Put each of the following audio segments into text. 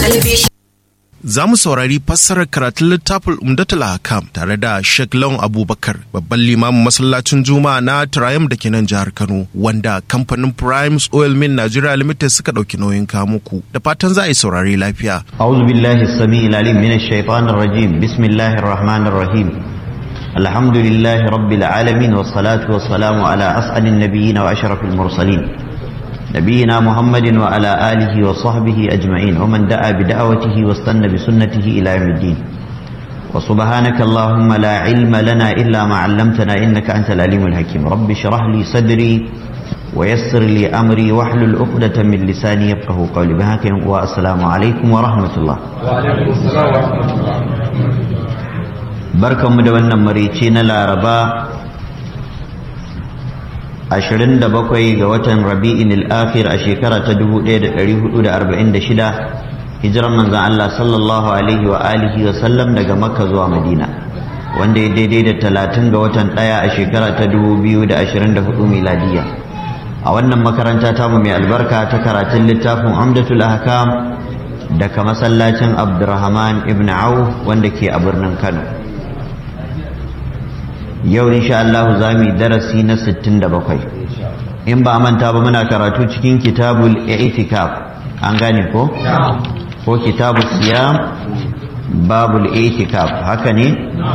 talabishin. Za mu saurari fassarar karatun littafin Umdatul Hakam tare da Sheikh Lawan Abubakar, babban limamin masallacin Juma'a na Triumph da ke nan jihar Kano, wanda kamfanin Primes Oil Mill Nigeria Limited suka ɗauki nauyin kamuku. Da fatan za a yi saurari lafiya. أعوذ بالله السميع العليم من الشيطان الرجيم بسم الله الرحمن الرحيم الحمد لله رب العالمين والصلاة والسلام على أسعد النبيين وأشرف المرسلين نبينا محمد وعلى آله وصحبه أجمعين ومن دعا بدعوته واستنى بسنته إلى يوم الدين وسبحانك اللهم لا علم لنا إلا ما علمتنا إنك أنت العليم الحكيم رب اشرح لي صدري ويسر لي أمري واحلل عقدة من لساني يفقه قولي بهاك والسلام عليكم ورحمة الله barkanmu da wannan marici na laraba 27 ga watan rabi'in al-akhir a shekara ta 1446 hijiran manzan Allah sallallahu alaihi wa alihi wa sallam daga makka zuwa madina wanda ya daidai da 30 ga watan ɗaya a shekara ta 2024 miladiya a wannan makaranta tamu mai albarka ta karatun littafin amdatul ahkam daga masallacin abdurrahman ibn auf wanda ke a birnin kano yau insha Allah za mu yi darasi na 67 in ba manta ba muna karatu cikin kitabul i'tikaf an gane ko ko kitabul siyam babul i'tikaf haka ne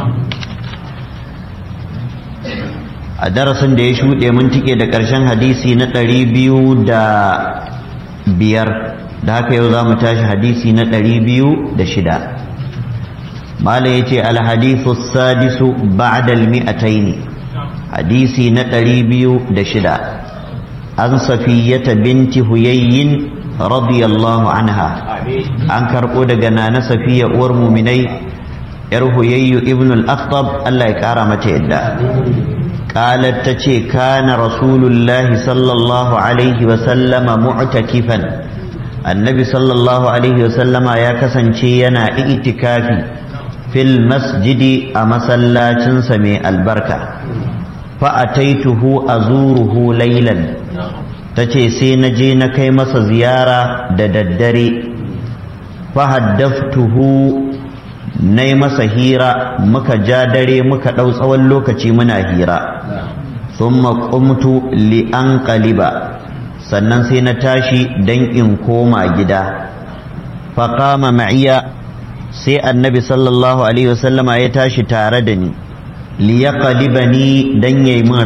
a darasin da ya shuɗe mun tike da ƙarshen hadisi na ɗari biyu da biyar da haka yau za mu tashi hadisi na ɗari biyu da shida mala ya ce alhadisu sadisu ba'dal mi'ataini hadisi na ɗari biyu da shida an safiyyata binti huyayyin radiyallahu anha an karɓo daga nana safiya uwar muminai yar huyayyu ibn al-akhtab Allah ya ƙara mata yadda قالت تشي كان رسول الله صلى الله عليه وسلم معتكفا النبي صلى الله عليه وسلم يا كسن ينا اعتكافي fil masjidi a masallacin mai albarka fa'ataituhu azuruhu laylan tace sai na je na kai masa ziyara da daddare fahaddaftuhu na yi masa hira muka ja dare muka ɗau tsawon lokaci muna hira sun maƙumtu li'an ƙaliba sannan sai na tashi don in koma gida faƙama ma'iya sai annabi sallallahu alaihi wasallama ya tashi tare da ni liya ni dan yayi min